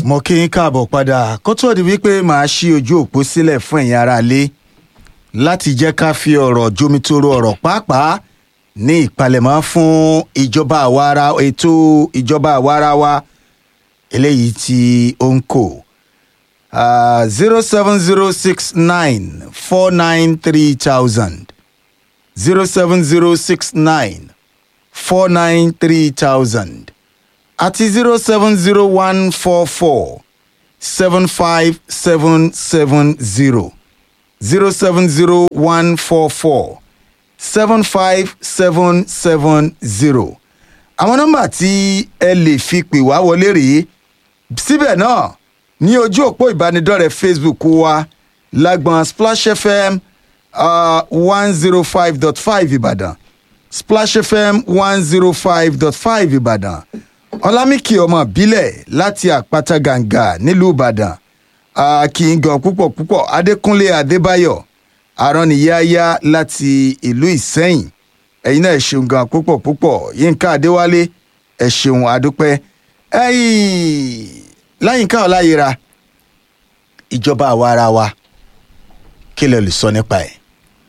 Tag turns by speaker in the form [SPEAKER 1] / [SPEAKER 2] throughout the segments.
[SPEAKER 1] mo kí n káàbọ̀ padà kó tó di wípé màá ṣí ojú òpó sílẹ̀ fún ẹ̀yin aráalé láti jẹ́ ká fi ọ̀rọ̀ jomitoro ọ̀rọ̀ pàápàá ní ìpalẹ̀mọ́ fún ìjọba àwara ètò ìjọba àwara wa eléyìí tí ó ń kò zero seven zero six nine four nine three thousand zero seven zero six nine four nine three thousand àti zero seven zero one four four seven five seven seven zero zero seven zero one four four seven five seven seven zero àwọn nọ́mbà tí ẹ lè fi pè wá wọlé rèé síbẹ̀ náà ní ojú òpó ìbánidọ́rẹ̀ẹ́ facebook wa lágbọn splash fm one zero five dot five ìbàdàn splash fm one zero five dot five ìbàdàn ọlámìkì ọmọ ìbílẹ̀ láti àpáta gàǹgà nílùú ìbàdàn kì í gan púpọ̀ púpọ̀ adékúnlé adébáyọ̀ arániyáyá láti ìlú ìsẹ́yìn ẹ̀yin náà ẹ̀ ṣeun gan púpọ̀ púpọ̀ yínká adéwálé ẹ̀ ṣeun adúpẹ́ ẹ̀yìn láyínká ọláyẹra ìjọba àwa ara wa kí lè lè sọ nípa ẹ̀.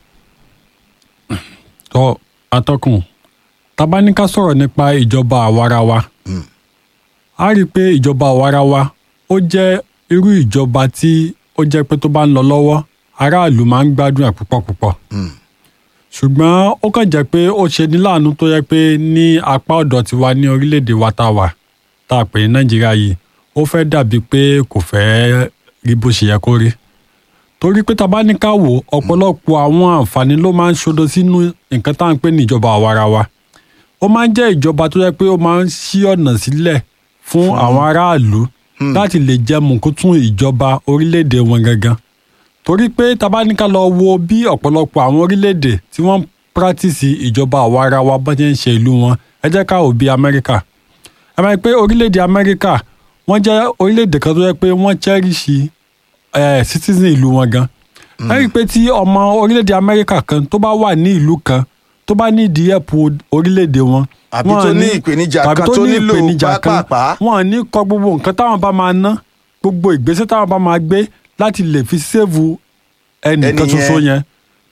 [SPEAKER 2] tọ́ atọ́kùn tabaníká sọ̀rọ̀ nípa ìjọba àwarawa a rí i pé ìjọba àwarawa ó jẹ́ irú ìjọba tí ó jẹ́ pé tó bá ń lọ lọ́wọ́ aráàlú máa ń gbádùn ẹ̀ púpọ̀ púpọ̀ ṣùgbọ́n ó kàn jẹ́ pé ó ṣe ní láàánú tó yẹ pé ní apá ọ̀dọ̀ tiwa ní orílẹ̀-èdè wa tá a wà tá a pè ní nàìjíríà yìí ó fẹ́ dàbí pé kò fẹ́ rí bó ṣe yẹ kó rí torí pé tá ní ká wò ọ̀pọ̀lọpọ̀ àwọn àǹfààní ló máa ń ṣodo sínú nǹkan tá à ń pè ní ìjọba àwarawa ó máa ń jẹ́ ìjọba tó yẹ pé ó máa ń ṣí ọ̀nà sílẹ̀ fún àwọn aráàlú láti lè jẹ mùkútùn ìjọba orílẹ̀-èdè wọn gangan torí pé tá bá ní ká lọ wo bí ọ̀pọ̀lọpọ̀ àwọn orílẹ̀-èdè tí wọ́n ń pírátìsì ìjọba àwarawa bá ṣe ń ṣe ìlú wọn ẹ jẹ́ ká wò bí amẹ́ríkà ẹ máa ń pé orílẹ̀-èdè amẹ́ríkà wọ́n jẹ́ orílẹ̀-èdè kan tó yẹ pé wọ́n chẹ́rìṣì ẹ̀ citizen ìlú wọn gan ẹ rí i pé tí ọmọ orílẹ̀-èdè amẹ́ríkà kan tó bá wà ní ìlú kan tó bá ní ìdí ẹ̀pù orílẹ̀-èdè wọn.
[SPEAKER 1] àbí tó ní ìpèníjà kan tó nílò pápápá.
[SPEAKER 2] wọn ní kọ gbogbo nǹkan táwọn bá máa ná gbogbo ìgbésẹ̀ táwọn bá máa gbé láti lè fi sèvù ẹnìkan ṣoṣo yẹn.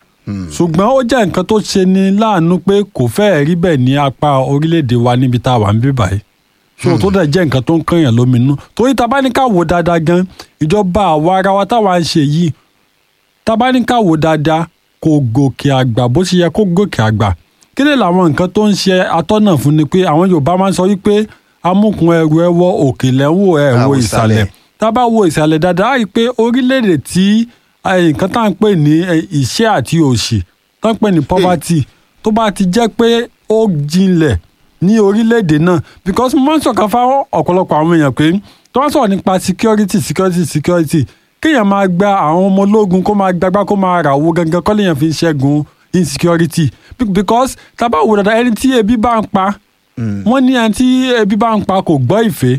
[SPEAKER 2] ṣùgbọ́n ó jẹ́ nǹkan tó ṣe ni láàánú pé kò fẹ́ẹ̀ rí bẹ́ẹ̀ ní apá orílẹ̀-èdè wa níbi tá a wà ń bí báyìí so tó dẹ̀ jẹ́ nǹkan tó ń kànyàn lóminú torí tá a bá ní ká wò dáadáa gan ìjọba àwa ara wa táwa ń ṣe yìí tá a bá ní ká wò dáadáa kò gòkè àgbà bó ṣe yẹ kó gòkè àgbà kí lè làwọn nǹkan tó ń ṣe atọ́nà fún ni pé àwọn yorùbá máa ń sọ wípé amúkun ẹrù ẹ wọ òkè lẹ́wọ̀ ẹ wo ìsàlẹ̀ tá a bá wo ìsàlẹ̀ dáadáa á rí i pé orílẹ̀-èdè tí nǹkan tá à ń pè ní ìṣẹ́ àti òṣì tá à ń pè ní poverty tó bá ti jẹ́ pé ó jinlẹ̀ ní orílẹ̀-èdè náà because mo máa ń sọ̀kan fáwọn ọ̀pọ̀lọpọ̀ àwọn èèyàn pé tó wọ́n sọ̀rọ̀ nípa security security security kéèyàn máa gba àwọn ọmọ ológun kó máa gbàgbá kó máa rà owó gangan kọ́ lèèyàn fi ń ṣẹ́gun insecurity because tábà wò dáadáa ẹni tí ebi bá ń pa wọ́n ní ẹni tí ebi bá ń pa kò gbọ́ ìfẹ́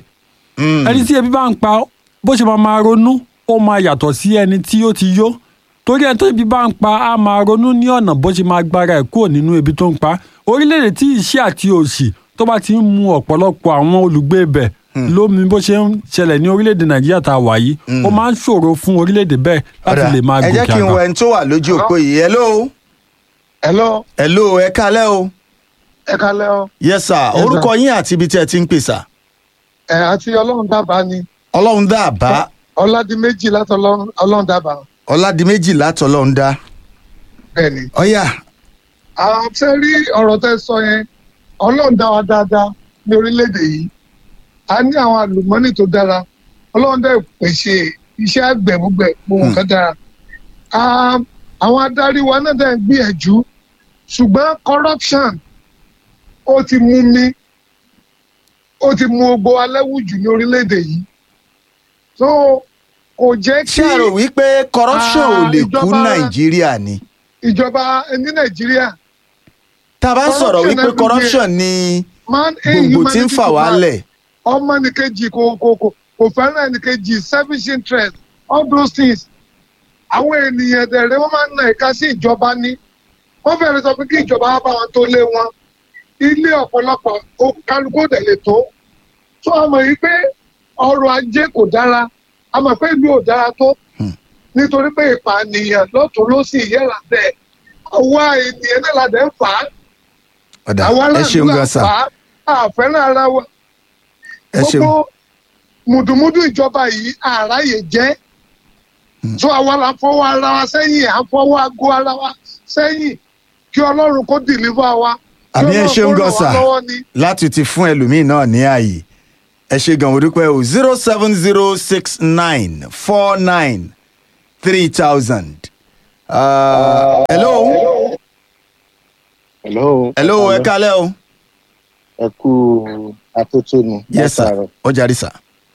[SPEAKER 2] ẹni tí ebi bá ń pa bó ṣe máa máa ronú ó máa yàtọ̀ sí ẹni tí ó ti yó torí ẹni tó ebi bá ń pa á máa ronú ní ọ̀nà bó ṣe máa gbára ẹ̀ kúrò nínú ebi tó ń pa orílẹ̀-èdè tí ìṣẹ́ àti òṣì tó bá ti ń mu ọ̀pọ̀lọpọ̀ àwọn olùgbé ibẹ̀ lómi bó ṣe ń ṣẹlẹ̀ ní orílẹ̀-èdè nàìjíríà tá a wà yìí ó máa ń ṣòro fún orílẹ̀-èdè bẹ́ẹ̀ láti lè máa gòkè àgbà.
[SPEAKER 1] ẹ jẹ́ kí n wọ ẹni tó wà lójú òpó yìí hello.
[SPEAKER 3] hello.
[SPEAKER 1] hello ẹ kálẹ́ o.
[SPEAKER 3] ẹ kálẹ́ o.
[SPEAKER 1] yes sir orúkọ yín àti ibi tí ẹ ti ń pè sà.
[SPEAKER 3] ẹ àti ọlọ́run dábàá ni.
[SPEAKER 1] ọlọ́run dábàá.
[SPEAKER 3] ọládìméjì láti ọlọ́run dábàá.
[SPEAKER 1] ọládìméjì láti ọlọ́run dá.
[SPEAKER 3] bẹ́ẹ̀ni.
[SPEAKER 1] ọ̀yà.
[SPEAKER 3] àṣẹ rí ọ̀rọ̀ tẹ́ sọ yẹn ọlọ́run dá wa dáadáa ní orílẹ̀-èdè yìí a ní àwọn àlùmọ́nì tó dára ọlọ́run dẹ̀ pèsè iṣẹ́ àgbẹ̀ gbogbo gbogbo nǹkan dára àwọn adarí wa náà dẹ̀ ń gbìyànjú ṣùgbọ́n corruption ó ti mú mi ó ti mú gbogbo alẹ́wùjù ní orílẹ̀-èdè yìí so kò jẹ́ kí.
[SPEAKER 1] ṣé ẹ rò wípé corruption ò lè kú nàìjíríà ni.
[SPEAKER 3] ìjọba ní nàìjíríà.
[SPEAKER 1] tá a bá sọ̀rọ̀ wípé corruption ni gbogbo tí ń fà wálẹ̀
[SPEAKER 3] ọmọ nìkejì kò kò kò kò fẹ́ràn ẹnìkejì selfish interest all those things àwọn ènìyàn dẹ̀rẹ̀ wọ́n máa ń na ẹ̀ka sí ìjọba ní wọ́n fẹ́rẹ̀ sọ pé kí ìjọba wá bá wọn tó lé wọn ilé ọ̀pọ̀lọpọ̀ kálukú dẹ̀ lè tó tó ọmọ yìí pé ọrọ̀ ajé kò dára a mọ̀ pé ìlú ò dára tó nítorí pé ìpànìyàn lọ́tún ló sì yẹ́ra bẹ́ẹ̀ àwa ènìyàn náà la dẹ̀ ń fà á
[SPEAKER 1] ọ̀dà
[SPEAKER 3] àwa
[SPEAKER 1] ẹ
[SPEAKER 3] aráàlú
[SPEAKER 1] ṣeun
[SPEAKER 3] là
[SPEAKER 1] gan
[SPEAKER 3] ń
[SPEAKER 1] sà
[SPEAKER 3] fà á àfẹ́ràn ara wa
[SPEAKER 1] ẹ ṣeun
[SPEAKER 3] gbogbo mùdùmùdù ìjọba yìí àráyè jẹ́ tó àwa la fọwọ́ ara wa sẹ́yìn à ń fọwọ́ aago ara wa sẹ́yìn kí ọlọ́run kó dìlífà wa kí
[SPEAKER 1] àmì ẹ
[SPEAKER 3] Ọlọ́run
[SPEAKER 1] ṣeun
[SPEAKER 3] kó
[SPEAKER 1] gan
[SPEAKER 3] ràn wá
[SPEAKER 1] sà
[SPEAKER 3] lọ́wọ́ ni.
[SPEAKER 1] láti ti fún ẹlòmíín náà ní ààyè ẹ ṣe gan mo dúpẹ́ o zero seven zero six nine four nine three thousand. hello
[SPEAKER 4] hello.
[SPEAKER 1] hello ẹ kálẹ́ o.
[SPEAKER 4] ẹ kú atótónu.
[SPEAKER 1] yes sir
[SPEAKER 4] látàárọ̀.
[SPEAKER 1] ó jàre sà.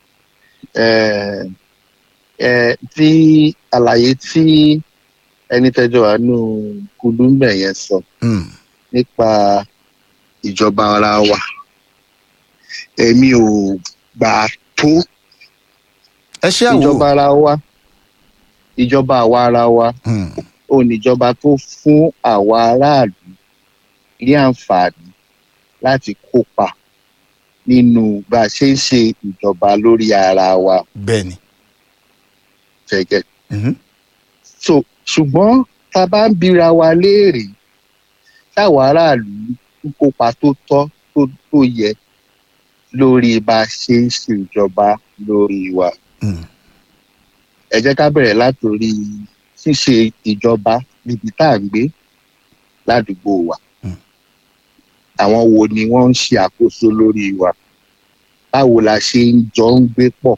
[SPEAKER 4] ẹ ẹ tí àlàyé tí ẹni tẹjọ àánú kùdùmbẹ yẹn sọ
[SPEAKER 1] Mm.
[SPEAKER 4] nípa ìjọba ara wa èmi ò gbà tó
[SPEAKER 1] ẹ ṣe
[SPEAKER 4] ìjọba
[SPEAKER 1] àwò.
[SPEAKER 4] ara wa ìjọba àwa ara wa
[SPEAKER 1] Mm.
[SPEAKER 4] ó níjọba tó fún àwa aráàlú ní àǹfààní láti kópa nínú bá a ṣe ń ṣe ìjọba lórí ara wa
[SPEAKER 1] bẹ́ẹ̀ni.
[SPEAKER 4] gẹ́gẹ́.
[SPEAKER 1] Mhm.
[SPEAKER 4] so ṣùgbọ́n tá a bá ń bira wa léèrè táwa aráàlú ń kópa tó tọ́ tó tó yẹ lórí bá a ṣe ń ṣe ìjọba lórí wa.
[SPEAKER 1] Mm.
[SPEAKER 4] ẹ jẹ́ ká bẹ̀rẹ̀ látòrí ṣíṣe ìjọba níbi tá à ń gbé ládùúgbò wa.
[SPEAKER 1] Mm.
[SPEAKER 4] àwọn wo ni wọ́n ń ṣe àkóso lórí wa báwo la ṣe ń jọ ń gbé pọ̀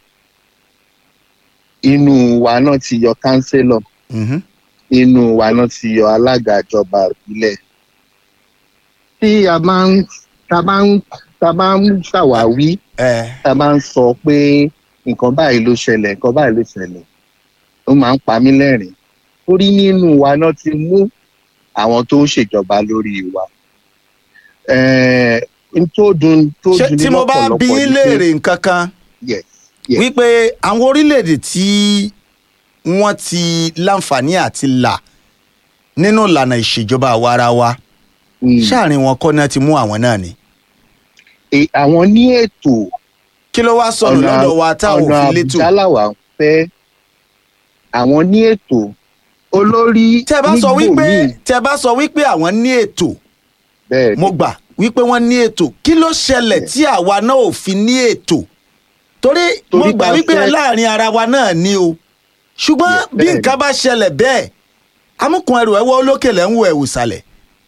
[SPEAKER 4] inú wa náà ti yọ kánsélọ̀
[SPEAKER 1] Mhm.
[SPEAKER 4] inú wa náà ti yọ alága ìjọba ìbílẹ̀. tí a máa ń ta bá ń ta bá ń ṣàwáwí
[SPEAKER 1] ẹ
[SPEAKER 4] ta bá ń sọ pé nǹkan báyìí ló ṣẹlẹ̀ nǹkan báyìí ló ṣẹlẹ̀ ó máa ń pa mí lẹ́rìn torí nínú wa náà ti mú àwọn tó ń ṣèjọba lórí wa. Ẹ̀ẹ́, n tó dùn tó
[SPEAKER 1] ṣé
[SPEAKER 4] dùn ní
[SPEAKER 1] tí mo bá
[SPEAKER 4] lọ́pọ̀lọpọ̀
[SPEAKER 1] bí
[SPEAKER 4] ni pé-
[SPEAKER 1] léèrè nǹkan kan
[SPEAKER 4] Yes, yes.
[SPEAKER 1] wípé àwọn orílẹ̀-èdè tí wọ́n ti láǹfààní àti là nínú ìlànà ìṣèjọba àwa ara wa
[SPEAKER 4] Mm.
[SPEAKER 1] ṣáàrin wọn kọ́ náà ti mú àwọn náà ni.
[SPEAKER 4] E- àwọn ní ètò
[SPEAKER 1] kí ló wá sọnù lọ́dọ̀ wa tá ò
[SPEAKER 4] ọ̀nà
[SPEAKER 1] fi létò.
[SPEAKER 4] àbùdá làwà ń fẹ́ àwọn ní ètò olórí
[SPEAKER 1] tẹ bá sọ
[SPEAKER 4] nígbò
[SPEAKER 1] wípé
[SPEAKER 4] míì
[SPEAKER 1] tẹ bá sọ wípé àwọn ní ètò
[SPEAKER 4] bẹ́ẹ̀ ni
[SPEAKER 1] mo gbà wípé wọ́n ní ètò kí ló ṣẹlẹ̀ tí àwa náà ò fi ní ètò torí mo
[SPEAKER 4] Torí
[SPEAKER 1] gbà
[SPEAKER 4] bá
[SPEAKER 1] wípé
[SPEAKER 4] fẹ́-
[SPEAKER 1] láàrin ara wa náà ni o ṣùgbọ́n
[SPEAKER 4] Yes,
[SPEAKER 1] bí
[SPEAKER 4] bẹ́ẹ̀ ni.
[SPEAKER 1] nǹkan bá ṣẹlẹ̀ bẹ́ẹ̀ amúkun ẹrù ẹwọ́ olókè lẹ́ ń wo ẹ̀wù sàlẹ̀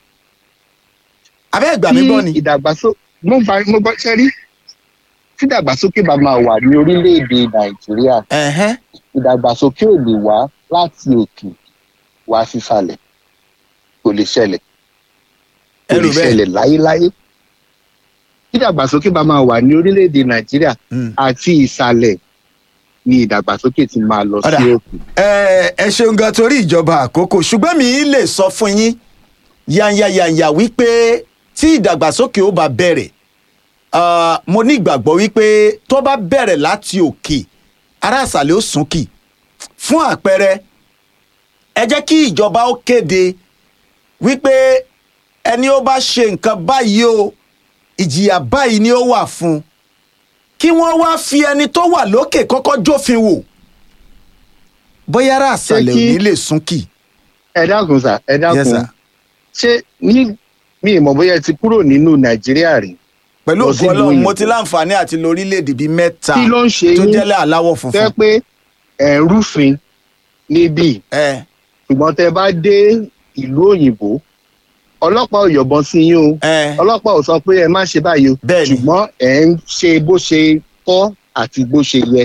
[SPEAKER 1] abẹ́ ìgbà mi gbọ́ ni.
[SPEAKER 4] tí ìdàgbàsókè mo bá mo bá ṣe rí tí ìdàgbàsókè bá máa wà ní orílẹ̀-èdè nàìjíríà
[SPEAKER 1] Ẹ̀hẹ́n.
[SPEAKER 4] ìdàgbàsókè ò lè wá láti òkè wá sísàlẹ̀ kò lè ṣẹlẹ̀ kò
[SPEAKER 1] Ẹrù
[SPEAKER 4] lè
[SPEAKER 1] bẹ́ẹ̀.
[SPEAKER 4] ṣẹlẹ̀ láyéláyé tí ìdàgbàsókè bá máa wà ní orílẹ̀-èdè nàìjíríà
[SPEAKER 1] Mm.
[SPEAKER 4] àti ìsàlẹ̀ ni ìdàgbàsókè ti máa lọ
[SPEAKER 1] Ọ̀dà.
[SPEAKER 4] sí òkè.
[SPEAKER 1] ẹ ẹ ṣeun gan torí ìjọba àkókò ṣùgbọ́n mi lè sọ fún yín yanyayanya wípé tí ìdàgbàsókè ó bá bẹ̀rẹ̀ ah, mo ní ìgbàgbọ́ wípé tó bá bẹ̀rẹ̀ láti òkè ará àṣàlẹ̀ ó súnkì fún àpẹẹrẹ ẹ jẹ́ kí ìjọba ó kéde wípé ẹni ó bá ṣe nǹkan báyìí o ìjìyà báyìí ni ó wà fún un kí wọ́n wá fi ẹni tó wà lókè kọ́kọ́ jófin wò bóyá ará àṣàlẹ̀ ò
[SPEAKER 4] kí-
[SPEAKER 1] ní lè súnkì.
[SPEAKER 4] ẹ dákun sà ẹ
[SPEAKER 1] Yes,
[SPEAKER 4] dákun
[SPEAKER 1] sir.
[SPEAKER 4] ṣé ní mi ì mọ̀ bóyá ẹ ti kúrò nínú nàìjíríà rí
[SPEAKER 1] pẹ̀lú
[SPEAKER 4] lọ
[SPEAKER 1] ògo
[SPEAKER 4] sílùú
[SPEAKER 1] ọlọ́run mo
[SPEAKER 4] òyìnbó.
[SPEAKER 1] ti láǹfààní àti lọ orílẹ̀-èdè bíi mẹ́ta
[SPEAKER 4] kí ló ń ṣe
[SPEAKER 1] tó
[SPEAKER 4] yín
[SPEAKER 1] jẹ́lẹ̀ aláwọ̀
[SPEAKER 4] tẹ́
[SPEAKER 1] funfun.
[SPEAKER 4] pé ẹ̀ ń rúfin níbí
[SPEAKER 1] ẹ
[SPEAKER 4] ṣùgbọ́n tẹ́ bá dé ìlú òyìnbó ọlọ́pàá ò yọ̀bọ̀n sí yín o
[SPEAKER 1] ẹ
[SPEAKER 4] ọlọ́pàá ò sọ pé ẹ má ṣe báyìí o
[SPEAKER 1] Bẹ́ẹ̀ni.
[SPEAKER 4] ṣùgbọ́n ẹ̀ ń ṣe bó ṣe tọ́ àti bó ṣe yẹ.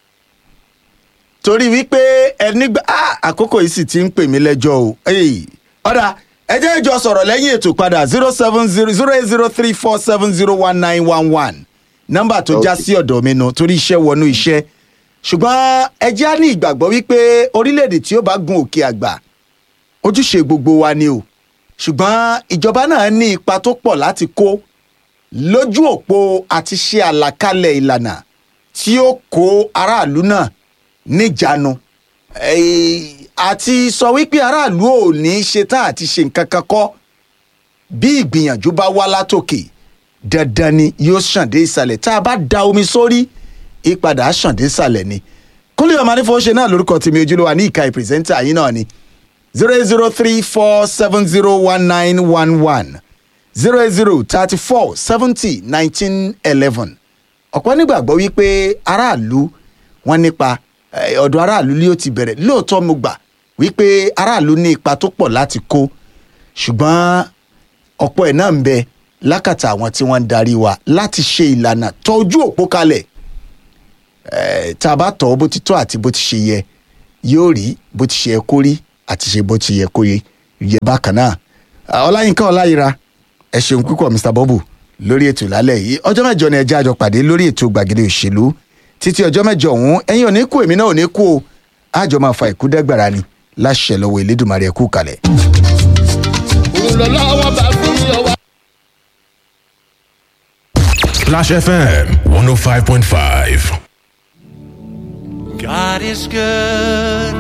[SPEAKER 1] torí wípé ẹni gbà á àkókò yìí sì ti ń pè mí lẹ́jọ́ o. Ey, ọ̀dà ẹ jẹ́ ìjọ sọ̀rọ̀ lẹ́yìn ètò padà zero seven zero zero eight zero three four seven zero one nine one one nọ́mbà tó já
[SPEAKER 4] Okay.
[SPEAKER 1] sí ọ̀dọ̀ mi nu torí iṣẹ́ wọnú iṣẹ́ ṣùgbọ́n ẹ jẹ́ á ní ìgbàgbọ́ wípé orílẹ̀-èdè tí ó bá gun òkè àgbà ojúṣe gbogbo wa ni o ṣùgbọ́n ìjọba náà ní ipa tó pọ̀ láti kó lójú òpó àti ṣe àlàkalẹ̀ ìlànà tí ó kó aráàlú náà níjàánu Eh, àti sọ wípé aráàlú ò ní í ṣe tá àti ṣe nǹkan kan kọ́ bí ìgbìyànjú bá wá látòkè dandan ni yóò ṣàn dé ìsàlẹ̀ tá a bá da omi sórí ìpadà àṣàndé sàlẹ̀ ni kúnlẹ̀ ọmọ anífowóṣe náà lórúkọ tèmi ojúlówó ní ìka ìpìrìsẹ́ńtà yín náà ni zero eight zero three four seven zero one nine one one zero eight zero thirty four seventy nineteen eleven ọ̀pọ̀ nígbàgbọ́ wípé aráàlú wọn nípa eh, ọ̀dọ̀ aráàlú ni ó ti bẹ̀rẹ̀ lóòótọ́ mo gbà wípé aráàlú ní ipa tó pọ̀ láti kó ṣùgbọ́n ọ̀pọ̀ ẹ̀ náà ń bẹ lákàtà àwọn tí wọ́n ń darí wa láti ṣe ìlànà tọ́jú òpó kalẹ̀ Eh, tá a bá tọ̀ ọ́ bó ti tọ́ àti bó ti ṣe yẹ yóò rí bó ti ṣe yẹ kó rí àti ṣe bó ti yẹ kó yẹ yẹ bákan náà Ah, ọláyínká ọláyíra ẹ ṣeun púpọ̀ mr bobu lórí ètò lálẹ́ yìí ọjọ́ mẹ́jọ ni ẹjẹ́ àjọ pàdé lórí ètò gbàgede òṣèlú títí ọjọ́ mẹ́jọ ọ̀hún ẹ̀yin ò ní kú èmi náà ò ní kú o àjọ máa fa ìkúdẹ́gbàrà ni láṣẹ lọ́wọ́ elédùnmarè ẹ̀kú kalẹ̀.
[SPEAKER 5] òun lọ lọ́wọ́ bá fún mi ọwọ́.
[SPEAKER 6] Splash FM 105.5.
[SPEAKER 7] God is good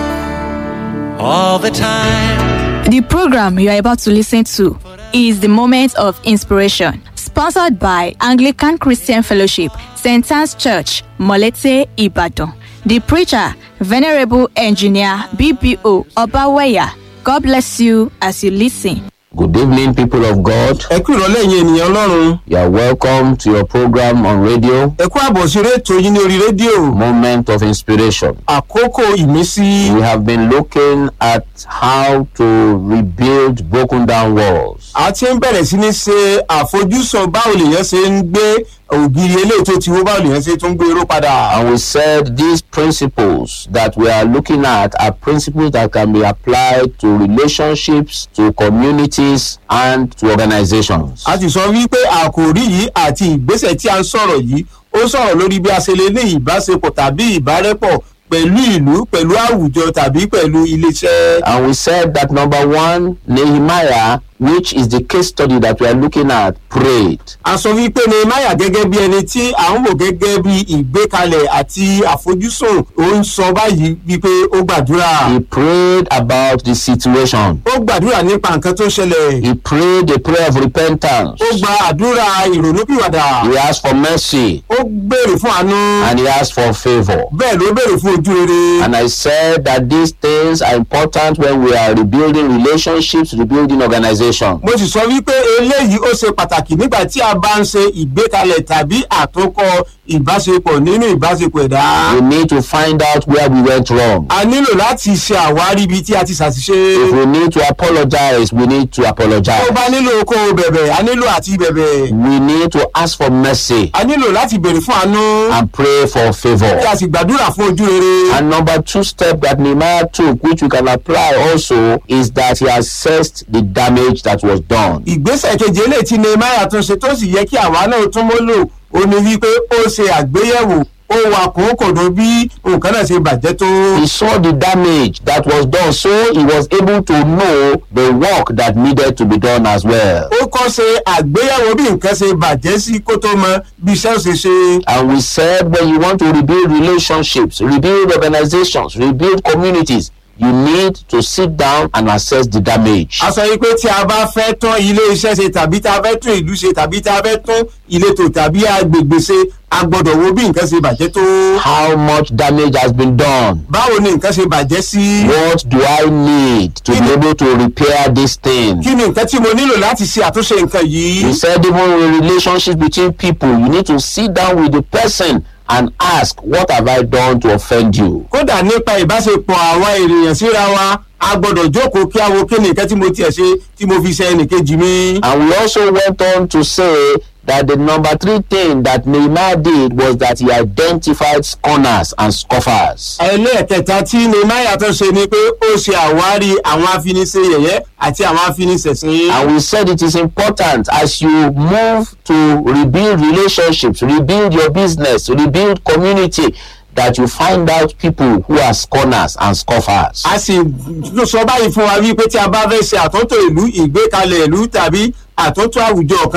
[SPEAKER 7] all the time.
[SPEAKER 8] The program you are about to listen to is the Moment of Inspiration, sponsored by Anglican Christian Fellowship, St. Anne's Church, Molete, Ibadan. The preacher, Venerable Engineer BBO Obaweya. God bless you as you listen.
[SPEAKER 9] Good evening, people of God.
[SPEAKER 10] ẹ kú ìrọ̀lẹ́ yín ènìyàn ọlọ́run
[SPEAKER 9] You are welcome to your program on radio,
[SPEAKER 10] ẹ kú àbọ̀ sí orí ètò yín ní orí rédíò
[SPEAKER 9] Moment of Inspiration.
[SPEAKER 10] àkókò ìmísí
[SPEAKER 9] We have been looking at how to rebuild broken down walls.
[SPEAKER 10] a ti ń bẹ̀rẹ̀ sí ní ṣe àfojúsùn báwo lèèyàn ṣe ń gbé ògiri eléyìí tó ti wó báwo lèèyàn ṣe tún gbé irú padà.
[SPEAKER 9] And we said these principles that we are looking at are principles that can be applied to relationships, to communities, and to organizations.
[SPEAKER 10] a ti sọ wípé àkòrí yìí àti ìgbésẹ̀ tí a ń sọ̀rọ̀ yìí ó sọ̀rọ̀ lórí bí a ṣe lè ní ìbáṣepọ̀ tàbí ìbárẹ́pọ̀ pẹ̀lú ìlú pẹ̀lú àwùjọ tàbí pẹ̀lú iléeṣẹ́.
[SPEAKER 9] And we said that number one, Nehemiah, which is the case study that we are looking at, prayed.
[SPEAKER 10] a sọ wípé nehemiah gẹ́gẹ́ bí ẹni tí à ń wò gẹ́gẹ́ bí ìgbékalẹ̀ àti àfojúsùn ó ń sọ báyìí wípé ó gbàdúrà.
[SPEAKER 9] He prayed about the situation.
[SPEAKER 10] ó gbàdúrà nípa nǹkan tó ṣẹlẹ̀.
[SPEAKER 9] He prayed a prayer of repentance.
[SPEAKER 10] ó gba àdúrà ìrònúpìwàdà.
[SPEAKER 9] He asked for mercy
[SPEAKER 10] ó béèrè fún àánú.
[SPEAKER 9] and he asked for favor.
[SPEAKER 10] bẹ́ẹ̀ ló béèrè fún ojú rere.
[SPEAKER 9] And I said that these things are important when we are rebuilding relationships, rebuilding organizations.
[SPEAKER 10] mo sì sọ wípé eléyìí ó ṣe pàtàkì nígbà tí a bá ń ṣe ìgbékalẹ̀ tàbí àtúnkọ ìbáṣepọ̀ nínú ìbáṣepọ̀ ẹ̀dá.
[SPEAKER 9] We need to find out where we went wrong.
[SPEAKER 10] a nílò láti ṣe àwárí ibi tí a ti
[SPEAKER 9] If
[SPEAKER 10] ṣàṣìṣe.
[SPEAKER 9] we need to apologize, we need to
[SPEAKER 10] tó
[SPEAKER 9] apologize.
[SPEAKER 10] bá nílò kó o bẹ̀bẹ̀ a nílò àti bẹ̀bẹ̀.
[SPEAKER 9] We need to ask for mercy
[SPEAKER 10] a nílò láti béèrè fún àánú.
[SPEAKER 9] and pray for favor.
[SPEAKER 10] kí a sì gbàdúrà fún ojú rere.
[SPEAKER 9] And number two step that Nehemiah took, which we can apply also, is that he assessed the damage that was done.
[SPEAKER 10] ìgbésẹ̀ kejì eléyìí tí nehemiah tún ṣe tó sì yẹ kí àwa náà tún mọ́ lò ó ní wípé ó ṣe àgbéyẹ̀wò ó wà kòókòdó bí nǹkan náà ṣe bàjẹ́ tó.
[SPEAKER 9] He saw the damage that was done, so he was able to know the work that needed to be done as well.
[SPEAKER 10] ó kọ́ ṣe àgbéyẹ̀wò bí nǹkan ṣe bàjẹ́ sí kó tó mọ bí iṣẹ́ ò ṣe ṣe.
[SPEAKER 9] And we said when you want to rebuild relationships, rebuild organizations, rebuild communities, you need to sit down and assess the damage.
[SPEAKER 10] a sọ yìí pé tí a bá fẹ́ tún ilé iṣẹ́ ṣe tàbí tá a fẹ́ tún ìlú ṣe tàbí tá a fẹ́ tún ìletò tàbí agbègbè ṣe a gbọ́dọ̀ wo bí nǹkan ṣe bàjẹ́ tó.
[SPEAKER 9] How much damage has been done?
[SPEAKER 10] báwo ni nǹkan ṣe bàjẹ́ sí.
[SPEAKER 9] What do I need to be able to repair this thing?
[SPEAKER 10] kí ni nǹkan tí mo nílò láti ṣe àtúnṣe nǹkan yìí.
[SPEAKER 9] He said even in relationships between people, you need to sit down with the person and ask, what have I done to offend you?
[SPEAKER 10] kódà nípa ìbáṣepọ̀ àwọn ènìyàn síra wa a gbọ́dọ̀ jókòó kí a wo kí ni nǹkan tí mo tiẹ̀ ṣe tí mo fi ṣe ẹnìkejì mi.
[SPEAKER 9] And we also went on to say that the number three thing that Nehemiah did was that he identified scorners and scoffers.
[SPEAKER 10] ẹlẹ́ẹ̀kẹta tí nehemiah tó ṣe ni pé ó ṣe àwárí àwọn afiniṣe yẹ̀yẹ́ àti àwọn afiniṣẹ̀sìn.
[SPEAKER 9] And we said it is important as you move to rebuild relationships, rebuild your business, rebuild community, that you find out people who are scorners and scoffers.
[SPEAKER 10] a sì sọ báyìí fún wa wípé tí a bá fẹ́ ṣe àtúntò ìlú ìgbékalẹ̀ ìlú tàbí àtúntò àwùjọ kan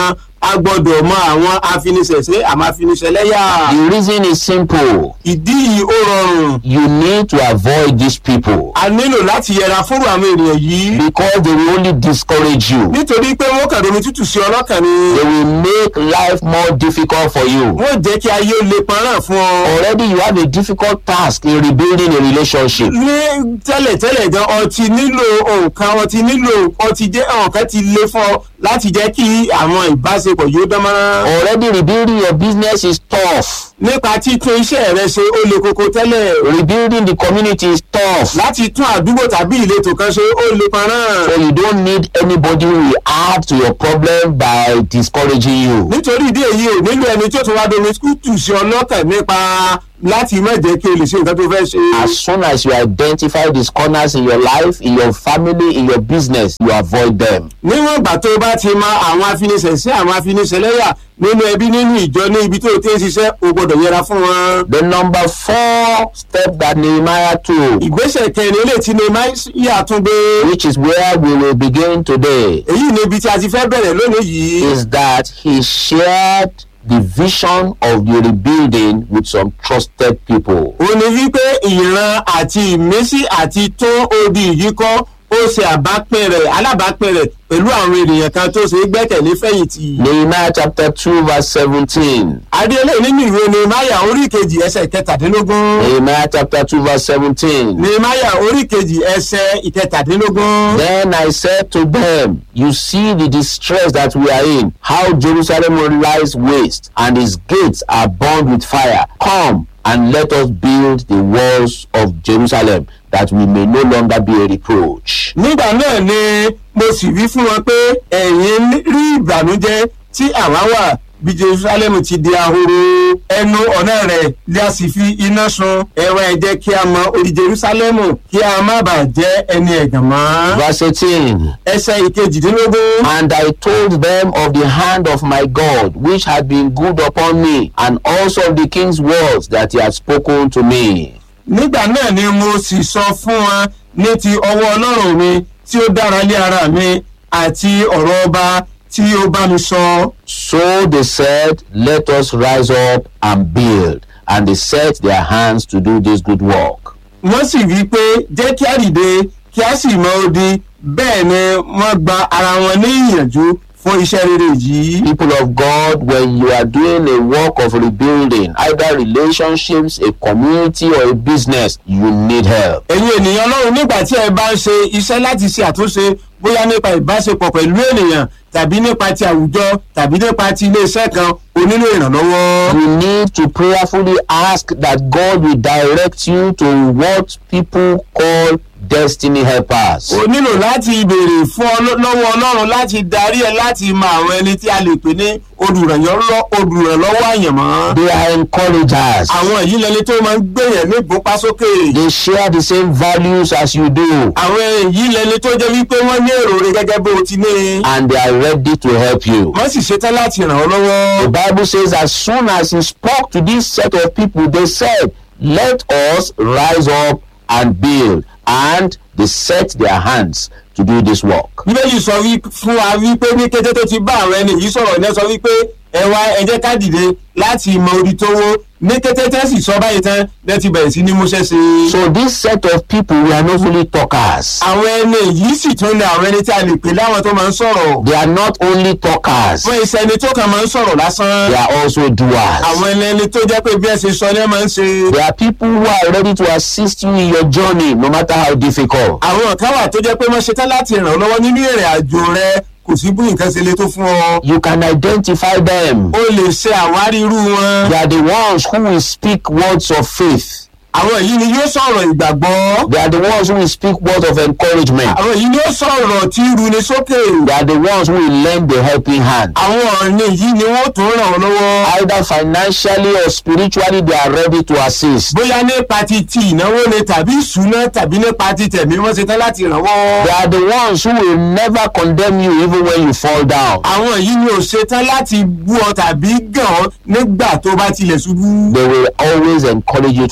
[SPEAKER 10] a gbọ́dọ̀ mọ àwọn afiniṣẹ̀ṣe àmọ́ afiniṣẹ̀lẹ́yà.
[SPEAKER 9] The reason is simple.
[SPEAKER 10] ìdí yìí ó rọrùn.
[SPEAKER 9] You need to avoid these people
[SPEAKER 10] a nílò láti yẹra fúnra àwọn ènìyàn yìí.
[SPEAKER 9] because they will only discourage you.
[SPEAKER 10] nítorí pé wọ́n kàn domi tútù sí ọlọ́kàn ni.
[SPEAKER 9] They will make life more difficult for you.
[SPEAKER 10] wọ́n jẹ́ kí ayé ó le pọ́nrán fún ọ.
[SPEAKER 9] Already you have a difficult task in rebuilding a relationship.
[SPEAKER 10] ní tẹ́lẹ̀tẹ́lẹ̀ gan ọtí nílò nǹkan ọtí nílò ọtí jẹ́ nǹkan ti le fún ọ láti jẹ́ kí àwọn ìbáṣepọ̀ yóò dán mọ́rán.
[SPEAKER 9] Already rebuilding your business is tough.
[SPEAKER 10] nípa títún iṣẹ́ rẹ ṣe ó le koko tẹ́lẹ̀.
[SPEAKER 9] Rebuilding the community is tough.
[SPEAKER 10] láti tún àdúgbò tàbí ìletò kan ṣe ó le pọ́nrán.
[SPEAKER 9] So you don't need anybody who will add to your problem by discouraging you.
[SPEAKER 10] nítorí ìdí èyí ò nílò ẹni tí ó tún wá domi kútù sí ọlọ́kàn nípa láti má jẹ́ kí o lè ṣe nǹkan tó fẹ́ ṣe.
[SPEAKER 9] As soon as you identify these corners in your life, in your family, in your business, you avoid them.
[SPEAKER 10] níwọ̀n ìgbà tó o bá ti mọ àwọn afiniṣẹ̀ṣẹ̀ àwọn afiniṣẹ̀lẹ́yà nínú ẹbí nínú ìjọ ní ibi tó o ti ń ṣiṣẹ́ o gbọ́dọ̀ yẹra fún wọn.
[SPEAKER 9] The number four step that Nehemiah took,
[SPEAKER 10] ìgbésẹ̀ kẹrin ilé tí Nehemiah tún gbé.
[SPEAKER 9] which is where we will begin today,
[SPEAKER 10] èyí ni ibi tí a ti fẹ́ bẹ̀rẹ̀ lónìí yìí.
[SPEAKER 9] is that he shared the vision of the rebuilding with some trusted people.
[SPEAKER 10] ó ní wípé ìran àti ìmísí àti tó odi yìí kọ́ ó ṣe àbápín rẹ̀ alábàápín rẹ̀ pẹ̀lú àwọn ènìyàn kan tó ṣe é gbẹ́kẹ̀lé fẹ̀yìntì.
[SPEAKER 9] Nehemiah chapter 2, verse 17.
[SPEAKER 10] adéolé nínú ìwé Nehemiah orí kejì ẹsẹ̀ kẹtàdínlógún.
[SPEAKER 9] Nehemiah chapter 2, verse 17.
[SPEAKER 10] Nehemiah orí kejì ẹsẹ̀ ìkẹtàdínlógún.
[SPEAKER 9] Then I said to them, You see the distress that we are in, how Jerusalem lies waste, and its gates are burned with fire. Come and let us build the walls of Jerusalem, that we may no longer be a reproach.
[SPEAKER 10] nígbà náà ni mo sì wí fún wọn pé ẹ̀yin rí ìbànújẹ́ tí àwa wà bí Jerusalem ti di ahoro ẹnu ọ̀nà rẹ̀ lé a sì fi iná sun ẹ̀wọ̀n ẹ jẹ́ kí a mọ orí Jerusalem kí a má bàa jẹ́ ẹni ẹ̀gàn mọ́.
[SPEAKER 9] Verse 18.
[SPEAKER 10] ẹsẹ̀ ìkejìdínlógún.
[SPEAKER 9] And I told them of the hand of my God, which had been good upon me, and also of the king's words that he had spoken to me.
[SPEAKER 10] nígbà náà ni mo sì sọ fún wọn ní ti ọwọ́ ọlọ́run mi tí ó dára lé ara mi àti ọ̀rọ̀ ọba tí ó bá mi sọ.
[SPEAKER 9] So they said, Let us rise up and build. And they set their hands to do this good work.
[SPEAKER 10] wọ́n sì wí pé jẹ́ kí á dìde kí á sì mọ odi bẹ́ẹ̀ ni wọ́n gba ara wọn ní ìyànjú fún iṣẹ́ rere yìí.
[SPEAKER 9] People of God, when you are doing a work of rebuilding, either relationships, a community, or a business, you need help.
[SPEAKER 10] ẹ̀yin ènìyàn ọlọ́run nígbà tí ẹ bá ń ṣe iṣẹ́ láti ṣe àtúnṣe bóyá nípa ìbáṣepọ̀ pẹ̀lú ènìyàn tàbí nípa ti àwùjọ tàbí nípa ti iléeṣẹ́ kan o nílò ìrànlọ́wọ́.
[SPEAKER 9] You need to prayerfully ask that God will direct you to what people call destiny helpers.
[SPEAKER 10] o nílò láti béèrè fún ọ lọ́wọ́ ọlọ́run láti darí ẹ láti mọ àwọn ẹni tí a lè pè ní olùrànlọ́wọ́ olùrànlọ́wọ́ àyànmọ́.
[SPEAKER 9] They are encouragers.
[SPEAKER 10] àwọn yìí lẹni tó máa ń gbèyàn ní ìgbópa sókè.
[SPEAKER 9] They share the same values as you do.
[SPEAKER 10] àwọn yìí lẹni tó jẹ́ wípé wọ́n ní èrò rẹ gẹ́gẹ́ bó o ti ní.
[SPEAKER 9] And they are ready to help you.
[SPEAKER 10] wọ́n sì ṣetán láti ràn ọ́ lọ́wọ́.
[SPEAKER 9] The Bible says, as soon as he spoke to this set of people, they said, Let us rise up and build. And they set their hands to do this work.
[SPEAKER 10] bíbélì sọ wí fún wa wípé ní kété tó ti bá àwọn ẹni yìí sọ̀rọ̀ ní ẹ sọ wípé ẹ wá ẹ jẹ́ ká dìde láti mọ orí tó wó ní kété tẹ́ sì sọ báyìí tán lẹ́ ti bẹ̀rẹ̀ sí ní múṣẹ́ sí i.
[SPEAKER 9] So this set of people were not only talkers.
[SPEAKER 10] àwọn ẹni yìí sì tún ní àwọn ẹni tí a lè pè láwọn tó máa ń sọ̀rọ̀.
[SPEAKER 9] They are not only talkers.
[SPEAKER 10] wọ́n iṣẹ́ ẹni tó kàn máa ń sọ̀rọ̀ lásán.
[SPEAKER 9] They are also doers.
[SPEAKER 10] àwọn ẹni ẹni tó jẹ́ pé bí ẹ ṣe sọ ni ẹ máa ń ṣe.
[SPEAKER 9] There are people who are ready to assist you in your journey, no matter how difficult.
[SPEAKER 10] àwọn kan wà tó jẹ́ pé wọ́n ṣetán láti ràn ọ́ lọ́wọ́ nínú ìrìn àjò rẹ kò sí bí nǹkan ṣe le tó fún ọ.
[SPEAKER 9] You can identify them.
[SPEAKER 10] o lè ṣe àwárí irú wọn.
[SPEAKER 9] They are the ones who will speak words of faith.
[SPEAKER 10] àwọn yìí ni yóò sọ̀rọ̀ ìgbàgbọ́.
[SPEAKER 9] They are the ones who will speak words of encouragement.
[SPEAKER 10] àwọn yìí ni yóò sọ̀rọ̀ tí ru ni sókè.
[SPEAKER 9] They are the ones who will lend the helping hand.
[SPEAKER 10] àwọn ọ̀nì yìí ni wọ́n tún ràn ọ́ lọ́wọ́.
[SPEAKER 9] Either financially or spiritually, they are ready to assist.
[SPEAKER 10] bóyá nípa ti ti ìnáwó ni tàbí ìṣúná tàbí nípa ti tẹ̀mí wọ́n ṣetán láti ràn wọ́.
[SPEAKER 9] They are the ones who will never condemn you even when you fall down.
[SPEAKER 10] àwọn yìí ni ò ṣetán láti bú ọ tàbí gàn ọ́ nígbà tó bá tilẹ̀ ṣubú.
[SPEAKER 9] They will always encourage you to stand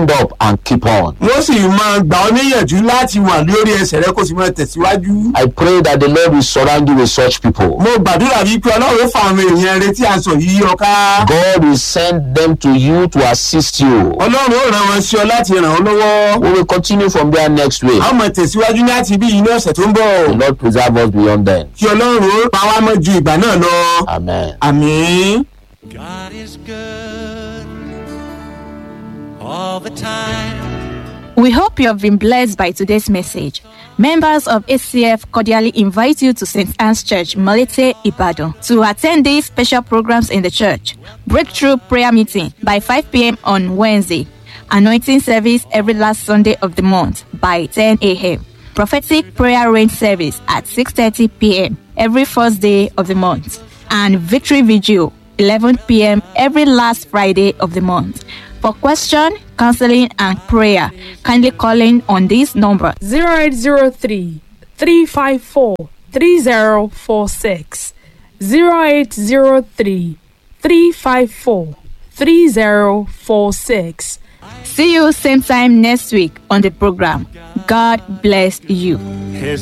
[SPEAKER 9] stand up and keep on.
[SPEAKER 10] wọ́n sì máa gbà ọ́ níyànjú láti wà lórí ẹsẹ̀ rẹ kó sì máa tẹ̀síwájú.
[SPEAKER 9] I pray that the Lord will surround you with such people.
[SPEAKER 10] mo gbàdúrà wípé ọlọ́run fa àwọn èèyàn rẹ tí a sọ yìí yọ ká.
[SPEAKER 9] God will send them to you to assist you.
[SPEAKER 10] ọlọ́run ó ràn wọn sí ọ láti ràn ọ́ lọ́wọ́.
[SPEAKER 9] We will continue from there next week.
[SPEAKER 10] a ó máa tẹ̀síwájú láti bí yìí ní ọ̀sẹ̀ tó ń
[SPEAKER 9] The
[SPEAKER 10] bọ̀.
[SPEAKER 9] Lord preserve us beyond then.
[SPEAKER 10] kí ọlọ́run ó pa wá mọ́ ju ìgbà náà lọ.
[SPEAKER 9] Amen.
[SPEAKER 10] àmín.
[SPEAKER 7] God is good all the time.
[SPEAKER 8] We hope you have been blessed by today's message. Members of ACF cordially invite you to St. Anne's Church, Molete, Ibadan, to attend these special programs in the church. Breakthrough prayer meeting by 5 p.m. on Wednesday. Anointing service every last Sunday of the month by 10 a.m. Prophetic prayer rain service at 6:30 p.m. every first day of the month. And victory vigil 11 p.m. every last Friday of the month. For question, counseling, and prayer, kindly call in on this number
[SPEAKER 11] 0803 354 3046 0803 354 3046
[SPEAKER 8] See you same time next week on the program. God bless you.
[SPEAKER 7] His